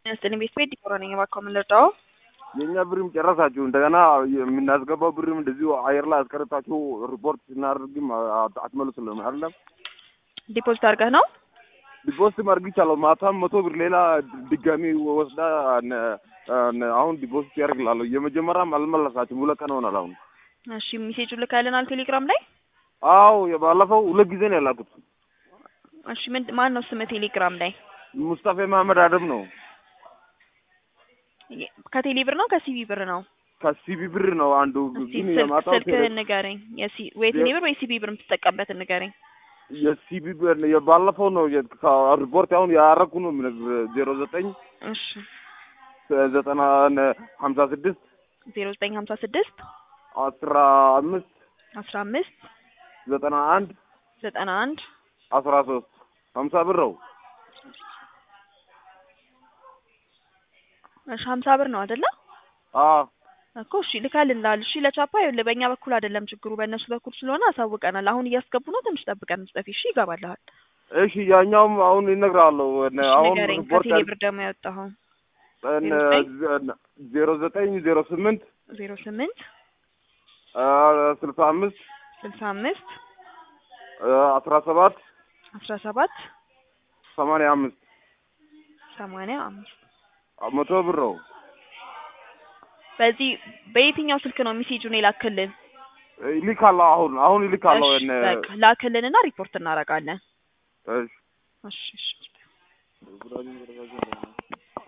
ስጥልኝ ቤት ቤት ዲኮራ ነኝ። እባክዎ ምን ልርዳዎ? የእኛ ብርም ጨረሳችሁ። እንደገና የምናስገባው ብርም እንደዚሁ አየር ላይ አስቀርታችሁ ሪፖርት ስናደርግም አ- አትመልሱልንም አይደለም። ዲፖዚት አድርገህ ነው? ዲፖዚትም አድርጊቻለሁ። ማታም መቶ ብር ሌላ ድጋሚ ወስዳ ነ- ነ- አሁን ዲፖዚት ያደርግላለሁ። የመጀመሪያም አልመለሳችሁም። ሁለት ቀን ሆናል አሁን። እሺ ሜሴጁ ልካልናል ቴሌግራም ላይ። አዎ የባለፈው ሁለት ጊዜ ነው ያላኩት። እሺ ምን ማን ነው ስም ቴሌግራም ላይ? ሙስጣፌ መሀመድ አደም ነው። ከቴሌ ብር ነው ከሲቢ ብር ነው? ከሲቢ ብር ነው አንዱ እስቲ ግን ስልክ የማታው ስልክህን ንገረኝ። የሲ ወይ ቴሌ ብር ወይ ሲቢ ብር የምትጠቀምበትን ንገረኝ። የሲቢ ብር የባለፈው ነው የ- ከ- ሪፖርት አሁን ያረኩ ነው የምነግርህ ዜሮ ዘጠኝ እሺ ዘጠና ሀምሳ ስድስት ዜሮ ዘጠኝ ሀምሳ ስድስት አስራ አምስት አስራ አምስት ዘጠና አንድ ዘጠና አንድ አስራ ሶስት ሀምሳ ብር ነው። እሺ ሀምሳ ብር ነው አይደለ? አዎ እኮ እሺ ልካልናል። እሺ ለቻፓ ይኸውልህ በእኛ በኩል አይደለም ችግሩ በእነሱ በኩል ስለሆነ አሳውቀናል። አሁን እያስገቡ ነው። ትንሽ ጠብቀን መስጠፊ እሺ ይገባልሃል። እሺ ያኛውም አሁን ይነግራለሁ። እሺ አሁን ንገረኝ። ሪፖርት ከቴሌ ብር ደግሞ ያወጣኸው ዜሮ ዘጠኝ ዜሮ ስምንት ዜሮ ስምንት ስልሳ አምስት ስልሳ አምስት አስራ ሰባት አስራ ሰባት ሰማንያ አምስት ሰማንያ አምስት መቶ ብር ነው። በዚህ በየትኛው ስልክ ነው ሜሴጁን የላክልን? ይልካለሁ አሁን አሁን ይልካለሁ። እሺ በቃ ላክልንና ሪፖርት እናደርጋለን። እሺ እሺ እሺ